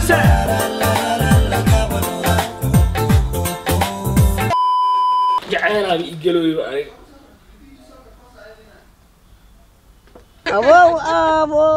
dhegeysa jacaylaaba igalooyo aniga Abow abo.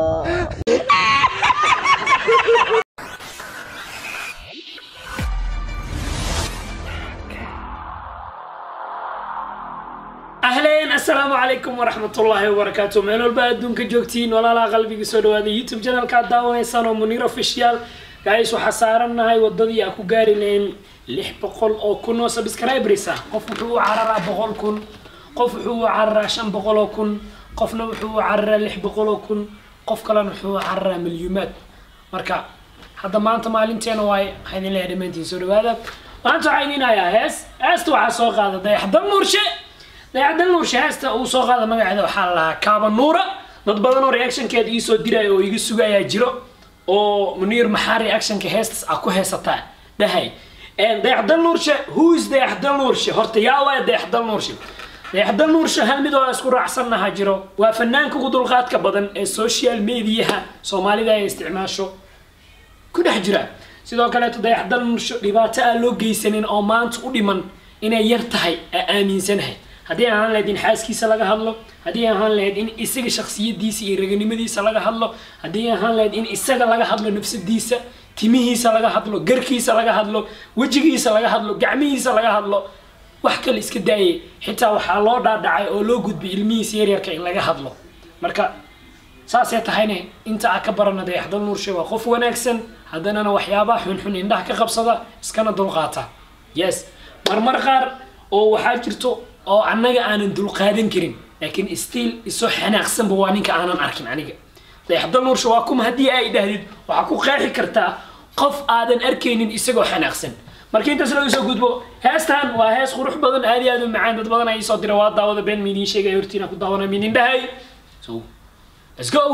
ahleen assalaamu calaykum waraxmatullaahi wabarakaatu meel walba adduunka joogtiin walaalaha qalbiga soo dhawaada youtube channelka aad daawanaysaan oo muniir official guys waxaa saarannahay wadadii aan ku gaari lahayn lix boqol oo kun oo subscribers ah qof wuxuu u cararaa boqol kun qof wuxuu u cararaa shan boqol oo kun qofna wuxuu u cararaa lix boqol oo kun qof kalena wuxuu u cararaa milyuumaad marka hadda maanta maalinteena waaye waxaa idin leeyahay dhammaantiin soo dhawaada maanta waxaa idin hayaa hees heesta waxaa soo qaada dayaxdal nuurshe dayaxdal nuurshe heesta uu soo qaada magaceeda waxaa la lahaa kaaba nuura dad badan oo reactionkeeda iisoo diraya oo iga sugayaa jiro oo muniir maxaa reactionka heestas a ku heesataa dhahay dayaxdal nuurshe who is dayaxdal nuurshe horta yaa waaya dayaxdal nuurshe dayaxdal nuurshe hal mid oo isku raacsannaha jiro waa fanaanka ugu dulqaadka badan ee social mediaha soomaalida ay isticmaasho ku dhex jira sidoo kaleeto dayaxdal nuursho dhibaato aan loo geysanin oo maanta u dhiman inay yar tahay aa aaminsanahay haddii ahaan lahayd in xaaskiisa laga hadlo haddii ahaan lahayd in isaga shaksiyadiisa iyo raganimadiisa laga hadlo haddii ahaan lahayd in isaga laga hadlo nafsadiisa timihiisa laga hadlo garkiisa laga hadlo wejigiisa laga hadlo gacmihiisa laga hadlo wax kale iska daayay xitaa waxaa loo dhaadhacay oo loo gudbay ilmihiisa yaryarka in laga hadlo marka saasay tahayne inta aa ka barana dayaxdal nuurshe waa qof wanaagsan haddanana waxyaabaha xunxun indhaha ka qabsada iskana dulqaata yes marmar qaar oo waxaa jirto oo annaga aanan dulqaadan karin laakiin stiil isoo xanaaqsanba waa ninka aanan arkin aniga dayaxdal nuurshe waa kuma haddii ay dhahdid waxaa ku qeexi kartaa qof aadan arkaynin isagoo xanaaqsan marka intaas laga soo gudbo heestan waa hees qurux badan aad iyo aad u macaan dad badan ay soo dira waa daawada been miidiin sheegay hortiina ku daawana miidin dhahay so let's go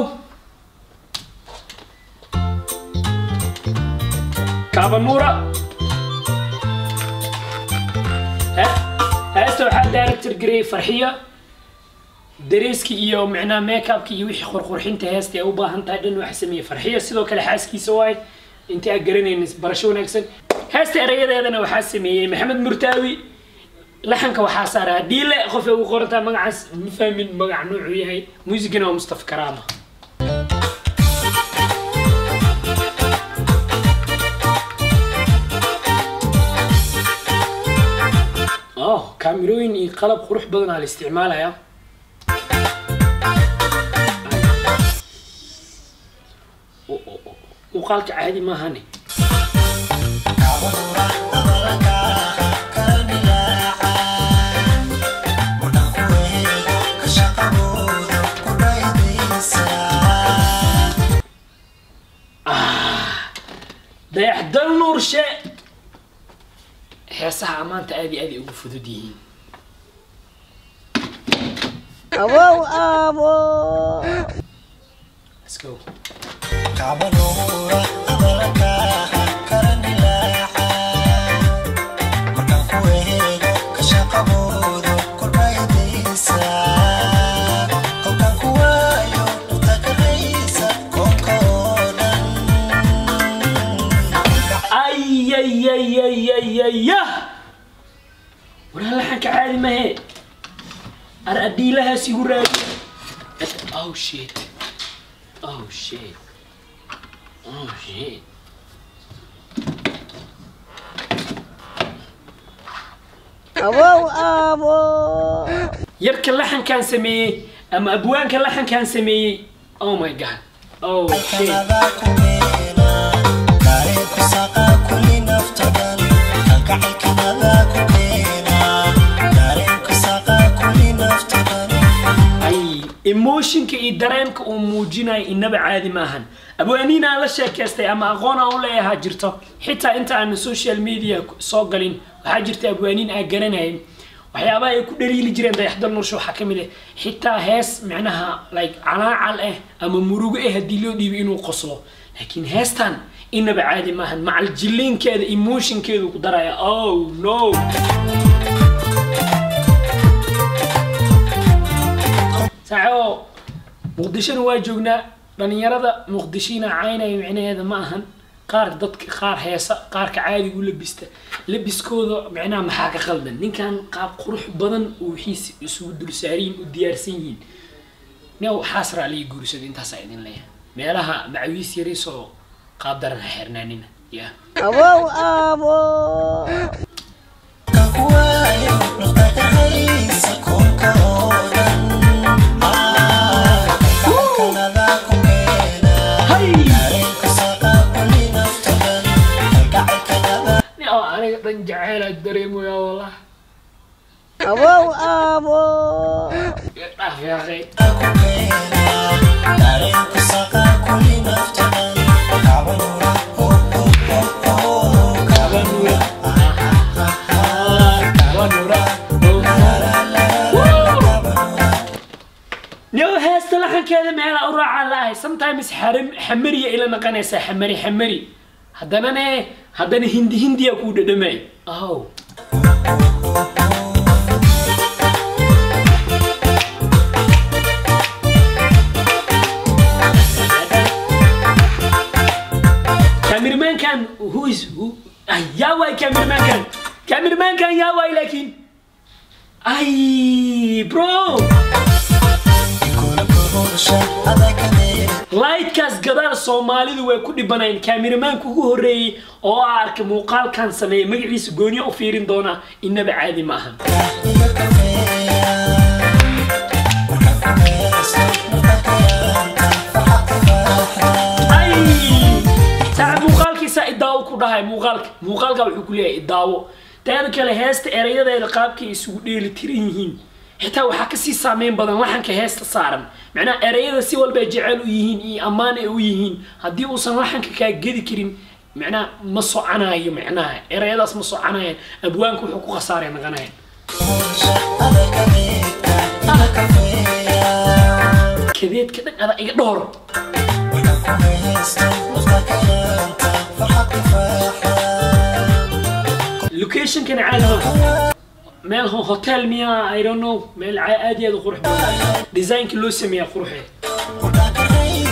kaabanuura heesta waxaa director gareeyay farxiya dareeski iyo micnaha makeupki iyo wixii qurqurxinta heesta ay u baahan tahay dhan waxa sameeyey farxiya sidoo kale xaaskiisa waay intii aad garanaynin barasho wanaagsan heesta erayadeedana waxaa sameeyey maxamed murtaawi laxanka waxaa saaraa dhiile qof ay ugu qorantaa magacaas ma fahmin magac nuucuu yahay muusigana waa mustafa karaama oh kaamirooyin iyo qalab qurux badan aa la isticmaalayaa muuqaalka caadi maahane dayaxdal nuurshe heesaha ammaanta aad iyo aad ay ugu fudud yihiin Abow abo. let's go ayayayayayaya waraa laxanka caadi mahe ar adhiilahaas igu raadi oh shit oh shit oh shit Abow abo. yarka laxankaan sameeyey ama abwaanka laxankaan sameeyey oh my god oh shit ay emotionka iyo dareenka uu muujinayo inaba caadi maahan abwaaniin aan la sheekaystay ama aqoon aan u leeyahaa jirto xitaa inta aan social media soo galin waxaa jirta abwaaniin aan garanayn waxyaabaha ay ku dhaliili jireen dayaxdal nursha waxaa ka mid ah xitaa hees micnaha like calaacal ah ama murugo ah haddii loo dhiibay inuu qoslo laakiin heestan inaba caadi maahan macal jilliinkeeda emotionkeedu ku daraya oh no saaxo muqdishona waa joognaa dhalinyarada muqdishina caynaya micnaheeda ma ahan qaar dadka qaar heesa qaarka caadiga u labista labiskooda micnaha maxaa ka qaldan ninkan qaab qurux badan oo wixiisi isugu dul saariyin u diyaarsan yihiin nin waxaas raaliya guursada intaasaa idin leeyahay meelaha macawiis yariisoo qaab daran ha xirnaanina ya Abow abo. nin oo aniga dhan jaceyla dareemaya wallah Abow abo. dhaaf yaaqay niyow heesta laxankeeda meela u raacaa laahay sometimes xaram- xamariya ila naqanaysaa xamari xamari haddana ne haddana hindi hindiya kuu dhadhamay aw cameramankan who is who ah, yaa waay cameramankan cameramankan yaa waay laakiin ay bro lightkaas gadaal soomaalidu way ku dhibanayn kaamiramanka ugu horreeyey oo a arkay muuqaalkan sameeyay magaciisa gooniya u fiirin doonaa inaba caadi ma ahan ay saaxib muuqaalkiisa idaawo ku dhahay muuqaalka muuqaalka wuxuu ku leeyahay idaawo teeda kale heesta erayadeeda qaabkay isugu dheeli tiran yihiin xitaa waxaa kasii saameyn badan laxanka heesta saaran macnaha erayada si walba ay jecel u yihiin iyo ammaan ay u yihiin haddii uusan laxanka kaa gedi karin macnaha ma soconayo macnaha erayadaas ma soconayaan abwaanka wuxuu ku khasaaray naqanayan kadeedka dhan ada iga dhowr locationkana caadi ma meel ho- hotel miya i don't know meel ca- aad iyo aad u qurux badan design-ka loo sameeyaa quruxeed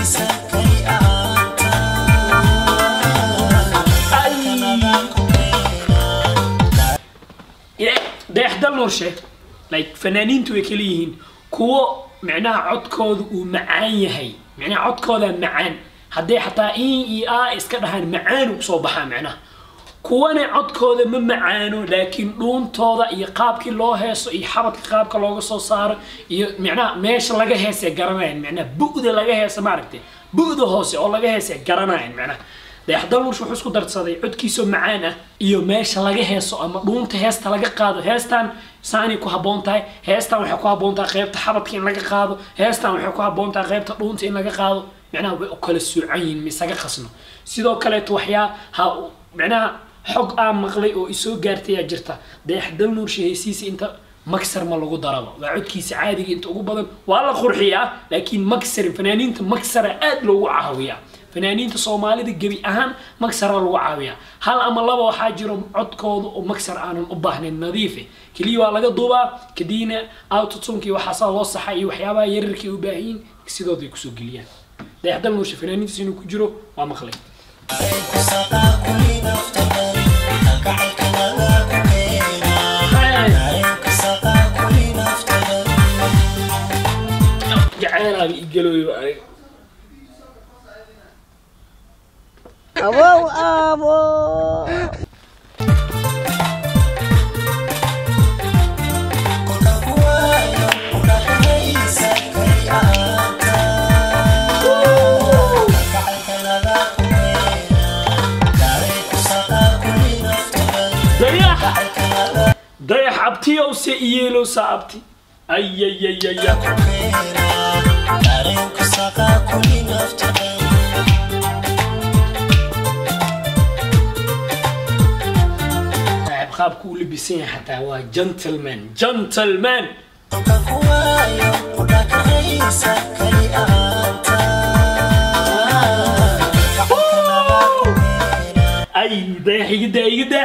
dayaxdal noorshe like fanaaniintu way kala yihiin kuwo micnaha codkooda uu macaan yahay micnaha codkooda macaan hadday xataa in iyo a iska dhahaan macaan u soo baxaa micnaha kuwana codkooda ma macaano laakiin dhuuntooda iyo qaabkii loo heeso iyo xabadka qaabka looga soo saaro iyo micnaha meesha laga heesay garanayaan micnaha bu'da laga heesa maaragtay bu'da hoose oo laga heesay garanayaan micnaha dayaxdal nurshe wuxuu isku darsaday codkiisoo macaan ah iyo meesha laga heeso ama dhuunta heesta laga qaado heestan saanay ku habboon tahay heestan waxay ku habboon tahay qaybta xabadka in laga qaado heestan waxay ku habboon tahay qaybta dhuunta in laga qaado micnaha way u kala soocan yihiin misaga qasno sidoo kaleeto waxyaa ha micnaha xog aan maqlay oo isoo gaartay yaa jirta dayaxdal nuurshe heesiisa inta magsar ma lagu daraba waa codkiisa caadiga inta ugu badan waa la qurxiyaa laakiin magsar fanaaniinta magsara aad loogu caawiyaa fanaaniinta soomaalida gebi ahaan magsara lagu caawiyaa hal ama laba waxaa jiro codkooda oo magsar aanan u baahnayn nadiife keliya waa laga duubaa kadibna autotunkii waxaasaa loo saxa iyo waxyaabaha yararkay u baahanyiin sidooday kusoo geliyaan dayaxdal nuurshe fanaaniintiis inuu ku jiro waa maqlay jaceylaaba igalooyo aniga Abow abo. dayax dayax abtiyow se iyeelow sa abti ayayayaya saaxib qaabku u labisan yahay xataa waa gentleman gentleman ay dayax igida igida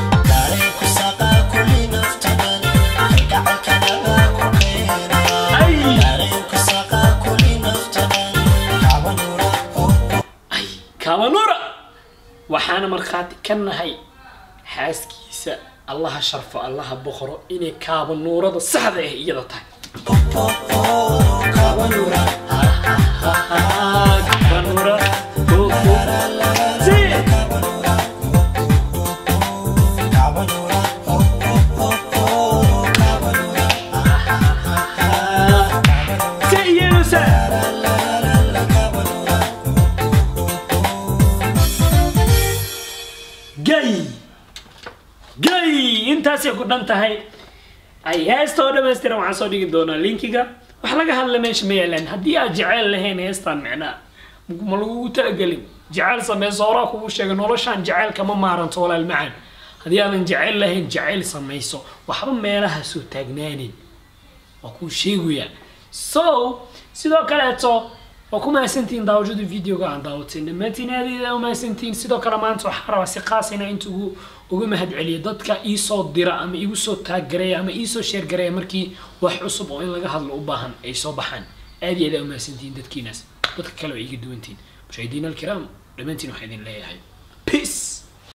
ay ay kabanura waxaana markhaati ka nahay xaaskiisa allaha sharfo allaha boqoro inay kaaba nuurada saxda ah iyada tahay Kaaba nuura, ha, ha, ha, ha, kaaba nuura, ho, ho. Si. Si iyaduse. gay gay intaasay ku dhan tahay ay heesta oo dhammaystiran waxaan soo dhigi doonaa linkiga wax laga hadla meesha ma yaalaan haddii aad jeceyl lahayn heestan micnaa ma lagugu talagelin jeceyl sameyso horaa kugu sheegay noloshaan jeceyl kama maaranto walaal macaan haddii aadan jeceyl lahayn jeceyl samayso waxba meelaha soo taagnaanin waa kuu sheegayaa so sidoo kaleeto waa ku mahadsantihiin daawashada videoga aan daawateen dhammaantiin aad iyo aad u mahadsantihiin sidoo kale maanta waxaa rabaa si qaas inaa inta ugu uga mahad celiyo dadka iisoo dira ama igu soo taaggareeya ama iisoo sheergareeya markii wax cusub oo in laga hadlo u baahan ay soo baxaan aad iyo aad aa u mahadsantihiin dadkiinaas dadka kale oo iga duwantihiin mushahidiin alkiraam dhammaantiin waxaa idin leeyahay peace